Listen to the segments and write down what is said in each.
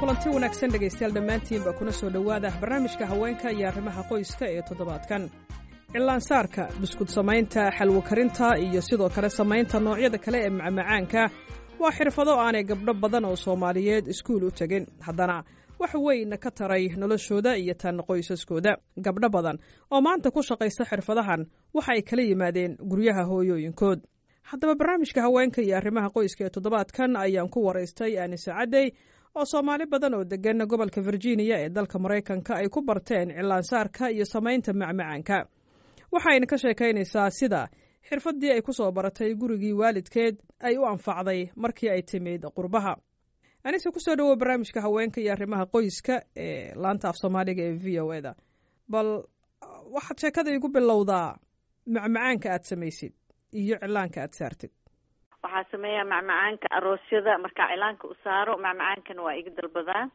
kulanti wanaagsan dhegaystayaal dhammaantiinba kuna soo dhowaada barnaamijka haweenka iyo arrimaha qoyska ee toddobaadkan cillaansaarka buskud samaynta xalwo karinta iyo sidoo kale samaynta noocyada kale ee macmacaanka waa xirfado aanay gabdho badan oo soomaaliyeed iskuul u tegin haddana wax weyn ka taray noloshooda iyo tan qoysaskooda gabdho badan oo maanta ku shaqaysta xirfadahan waxa ay kala yimaadeen guryaha hooyooyinkood haddaba barnaamijka haweenka iyo arrimaha qoyska ee toddobaadkan ayaan ku waraystay aanise caddey oo soomaali badan oo deggan gobolka virginia ee dalka maraykanka ay ku barteen cillaansaarka iyo samaynta macmacaanka waxayna ka sheekaynaysaa sida xirfaddii ay ku soo baratay gurigii waalidkeed ay u anfacday markii ay timid qurbaha anise kusoo dhowow barnaamijka haweenka iyo arrimaha qoyska ee laanta af soomaaliga ee v o eda bal waxaad sheekada igu bilowdaa macmacaanka aad samaysid iyo cillaanka aad saartid waxaa sameeyaa macmacaanka aroosyada markaa cilaanka u saaro macmacaankana waa iga dalbadaan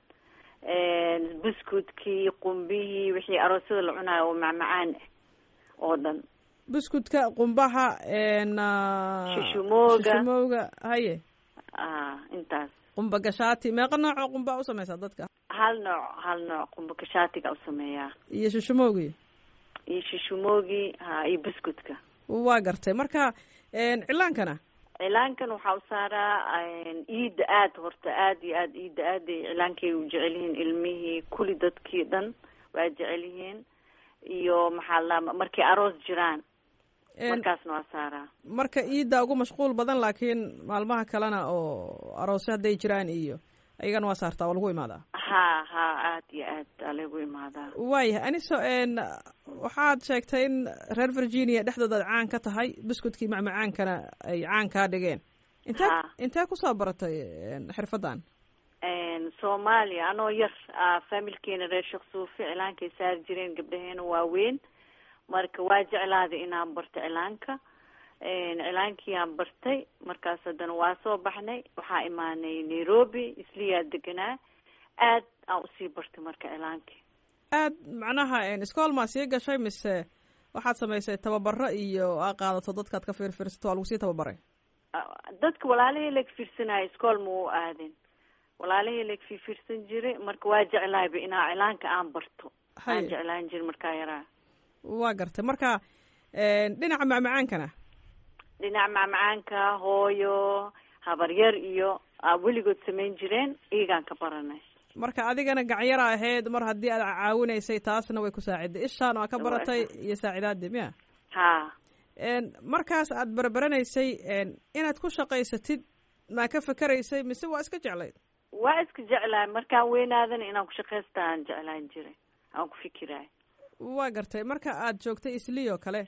buskudkii qumbihii wixii aroosyada la cunaayo oo macmacaan ah oo dhan buskudka qumbaha shishumooga shishumooga haye a intaas qumba gashaati meeqa noocoo qumba u samaysaa dadka hal nooc hal nooc qumba gashaatiga u sameeyaa iyo shishumoogii iyo shishumoogii ha iyo buskudka waa gartay marka cilaankana cilaankan waxaa u saaraa iida aad horta aad iyo aad iida aaday cilaankay u jecel yihiin ilmihii kuli dadkii dhan waa jecel yihiin iyo maxaa la markay aroos jiraan markaasna waa saaraa marka iidda ugu mashquul badan laakiin maalmaha kalena oo aroosyo hadday jiraan iyo ayagana waa saartaa waa lagu imaadaa ha ha aad iyo aad aa lagu imaadaa waayahay aniso waxaad sheegtay in reer virginia dhexdooda ad caan ka tahay buskudkii macmacaankana ay caan kaa dhigeen intee intee kusoo baratay xirfaddan soomaaliya anoo yar familkeena reer sheekh suufi cilaankay saari jireen gabdhaheena waaweyn marka waa jeclaaday inaan barto cilaanka cilaankiiyaan bartay markaas haddana waa soo baxnay waxaa imaanay nairobi isliyaa deganaa aad aan usii bartay marka cilaankii aad macnaha iskool maa sii gashay mise waxaad samaysay tababaro iyo aa qaadato dadkaad ka fiirfiirsato waa lagu sii tababaray dadka walaalahii lag fiirsanayo iskool ma u aadin walaalahii lag fiirfiirsan jiray marka waa jeclaayba inaa cilaanka aan barto aan jeclaan jiri markaa yaraa waa gartay marka dhinaca macmacaankana dhinaca macmacaanka hooyo habaryar iyo weligood samayn jireen iyagaan ka baranay marka adigana gacyara ahayd mar haddii aad caawinaysay taasna way ku saaciday ishaan waa ka baratay iyo saacidaadii miya ha markaas aad barbaranaysay inaad ku shaqaysatid maa ka fakeraysay mise waa iska jeclayd waa iska jeclaay markaan weynaadana inaan ku shaqaysta aan jeclaan jiray aan ku fikiraay waa gartay marka aad joogtay islii oo kale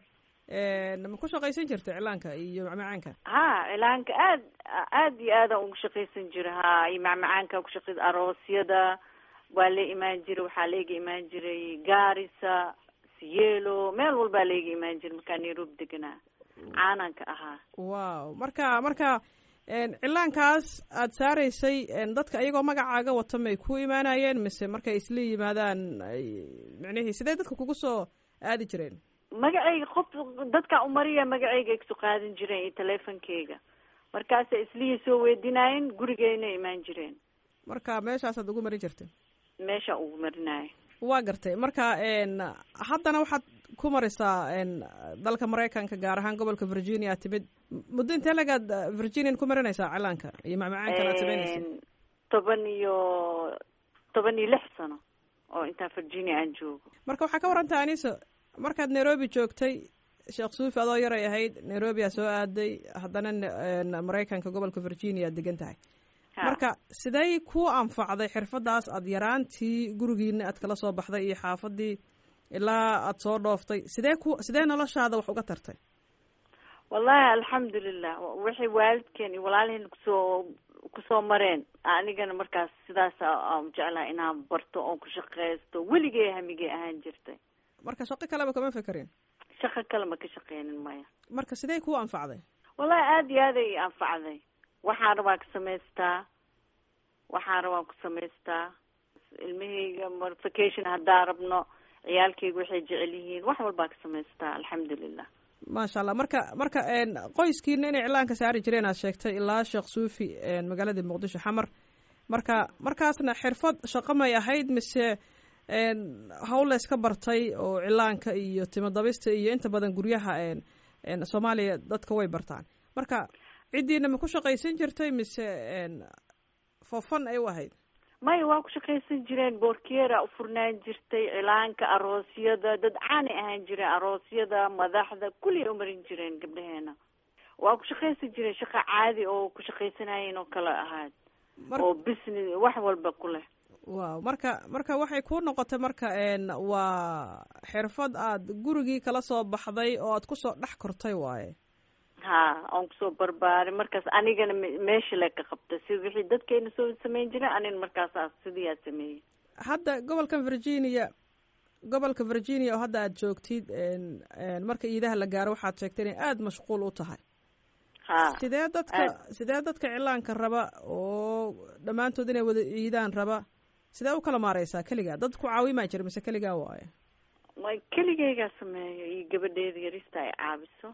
ma ku shaqaysan jirta cilaanka iyo macmacaanka ha cilaanka aad aad iyo aad aan ugu shaqaysan jira ha iyo macmacaanka kushaqay aroosyada waa la imaan jiray waxaa laiga imaan jiray gaarisa siyeelo meel walbaa laiga imaan jiray markaa nairobi deganaa caananka ahaa wow marka marka cilaankaas aad saaraysay dadka iyagoo magacaaga wata may ku imaanayeen mise markay isla yimaadaan micnihii sidee dadka kugu soo aadi jireen magacayga qof dadkaa umariya magacayga igsoo qaadan jireen iyo teleefonkeyga markaasa islihii soo weydinaayeen gurigeyna imaan jireen marka meeshaasaad ugu marin jirtay meesha ugu marinaayo waa gartay marka haddana waxaad ku marisaa dalka maraykanka gaar ahaan gobolka virginia timid muddo intee lagaad virginian ku marinaysaa cilaanka iyo macmacaankan aad samaynaysa toban iyo toban iyo lix sano oo intaa virginia aan joogo marka waxaa ka waranta aniso markaad nairobi joogtay sheekh suufi adoo yaray ahayd nairobi aa soo aaday haddana maraykanka gobolka virginia aad degan tahay marka sidey ku anfacday xirfadaas aada yaraantii gurigiina aad kala soo baxday iyo xaafadii ilaa aada soo dhooftay sidee ku sidee noloshaada wax uga tartay wallahi alxamdulilah waxay waalidkeen iyo walaalaheen kusoo kusoo mareen anigana markaas sidaas aan jeclaha inaan barto oon ku shaqeysto weligay hamigay ahaan jirtay marka shaqo kaleba kama fekerin shaqo kale ma ka shaqeynin maya marka sidee kuu anfacday wallahi aada iyo aad ay anfacday waxaan rabaa ka samaystaa waxaan rabaan ku samaystaa ilmahayga vacation haddaa rabno ciyaalkayga waxay jecel yihiin wax walbaa ka samaystaa alxamdulilah maasha allah marka marka qoyskiina inay iclaanka saari jireen aad sheegtay ilaa sheekh suufi magaalada muqdisho xamar marka markaasna xirfad shaqo may ahayd mise hawl la yska bartay oo cilaanka iyo timadabista iyo inta badan guryaha soomaaliya dadka way bartaan marka ciddiina ma ku shaqaysan jirtay mise fofan ay u ahayd maya waa ku shaqaysan jireen boorkeera u furnaan jirtay cilaanka aroosyada dad caanay ahaan jireen aroosyada madaxda kulliay umarin jireen gabdhaheena waa ku shaqaysan jireen shaqa caadi oo ku shaqaysanayeen oo kale ahaad oo business wax walba ku leh wow marka marka waxay ku noqotay marka waa xirfad aad gurigii kala soo baxday oo aad kusoo dhex kortay waaye ha aan kusoo barbaaray markaas anigana meesha le ka qabta si wixii dadkeena soo samayn jireen anina markaasaa sidii aad sameeyey hadda gobolkan virginia gobolka virginia oo hadda aad joogtid marka iidaha la gaaro waxaad sheegtay inay aada mashquul u tahay ha sidee dadka sidee dadka cilaanka raba oo dhammaantood inay wada iidaan raba sidee u kala maareysaa keligaa dad ku caawimaa jira mise keligaa waayo way keligeygaa sameeyo iyo gabadheeda yarista ay caabiso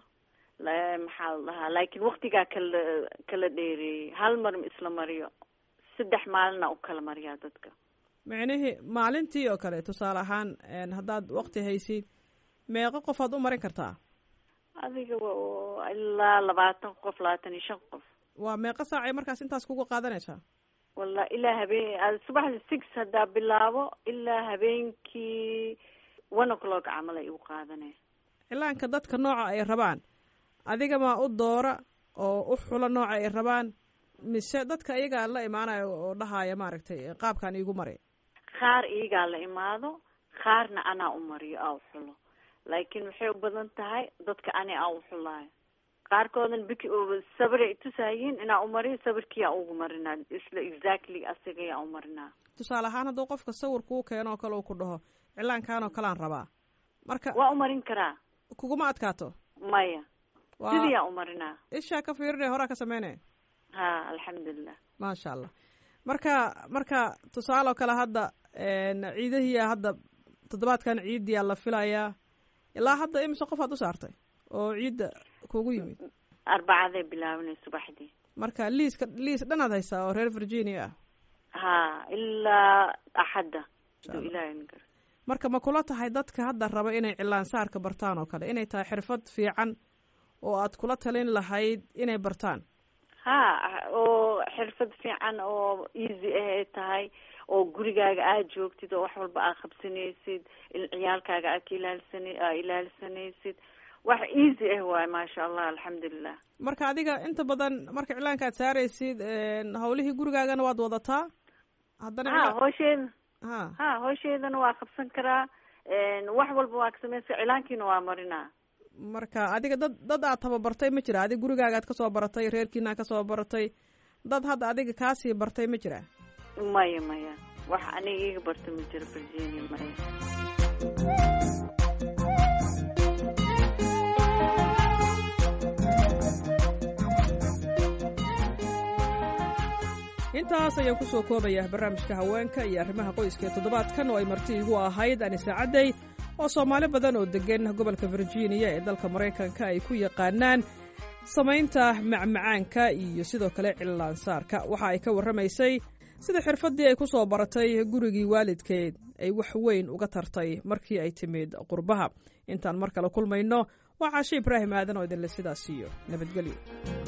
maxaa la dhahaa laakiin waktigaa kala kala dheereeyey hal mar isla mariyo saddex maalina u kala mariyaa dadka micnihii maalintii oo kale tusaale ahaan haddaad wakti haysid meeqo qofaad u marin kartaa adiga ilaa labaatan qof labaatan iyo shan qof waa meeqo saacay markaas intaas kuga qaadanaysaa walla ilaa habeen subaxda six haddaa bilaabo ilaa habeenkii one o'clock camal ay igu qaadanaya cilaanka dadka nooca ay rabaan adiga maa u doora oo u xula nooca ay rabaan mise dadka iyagaa la imaanayo oo dhahaya maaragtay qaabkaan iigu mari qaar iyagaa la imaado qaarna anaa u mariyo aa u xulo laakiin waxay u badan tahay dadka ani aa u xulaayo qaarkoodan bik sabiray tusayiin inaa u mariyo sabirkiyaa ugu marinaa isla exactly asigayaa u marinaa tusaale ahaan hadduu qofka sawir kuu keeno oo kale uu ku dhaho cilaankaan oo kalean rabaa marka waa u marin karaa kuguma adkaato maya sidiyaa u marinaa ishaa ka fiirine horaa ka sameyne ha alxamdulilah maasha allah marka marka tusaale oo kale hadda ciidahiya hadda toddobaadkan ciidiyaa la filayaa ilaa hadda imise qof aad u saartay oo ciidda kugu yimid arbacaday bilaabinay subaxdii marka liiska liis dhanaad haysaa oo reer virginia ah ha ilaa axadda haduu ilahay nigar marka ma kula tahay dadka hadda raba inay cilaansaarka bartaan oo kale inay tahay xirfad fiican oo aad kula talin lahayd inay bartaan ha oo xirfad fiican oo easy ah ay tahay oo gurigaaga aad joogtid oo wax walba aad qabsanaysid ciyaalkaaga aad ka ilaalsana aa ilaalisanaysid wax easy ah waay maasha allah alxamdulilah marka adiga inta badan marka cilaanka aad saaraysid hawlihii gurigaagana waad wadataa haddana ha hoosheeda ha ha hoosheedana waa qabsan karaa wax walba waa ka samaysa cilaankiina waa marinaa marka adiga dad dad aad tababartay ma jira adiga gurigaaga aad kasoo baratay reerkiina kasoo baratay dad hadda adiga kaasii bartay ma jira maya maya wax aniga iga barta ma jiro virginia maya intaas ayaan kusoo koobayaa barnaamijka haweenka iyo arrimaha qoyska ee toddobaadkan oo ay marti igu ahayd anise cadday oo soomaali badan oo deggan gobolka virginia ee dalka maraykanka ay ku yaqaanaan samaynta macmacaanka iyo sidoo kale cillaansaarka waxa ay ka warramaysay sida xirfaddii ay ku soo baratay gurigii waalidkeed ay wax weyn uga tartay markii ay timid qurbaha intaan mar kale kulmayno waa caashe ibraahim aadan oo idinle sidaas iyo nabadgelyo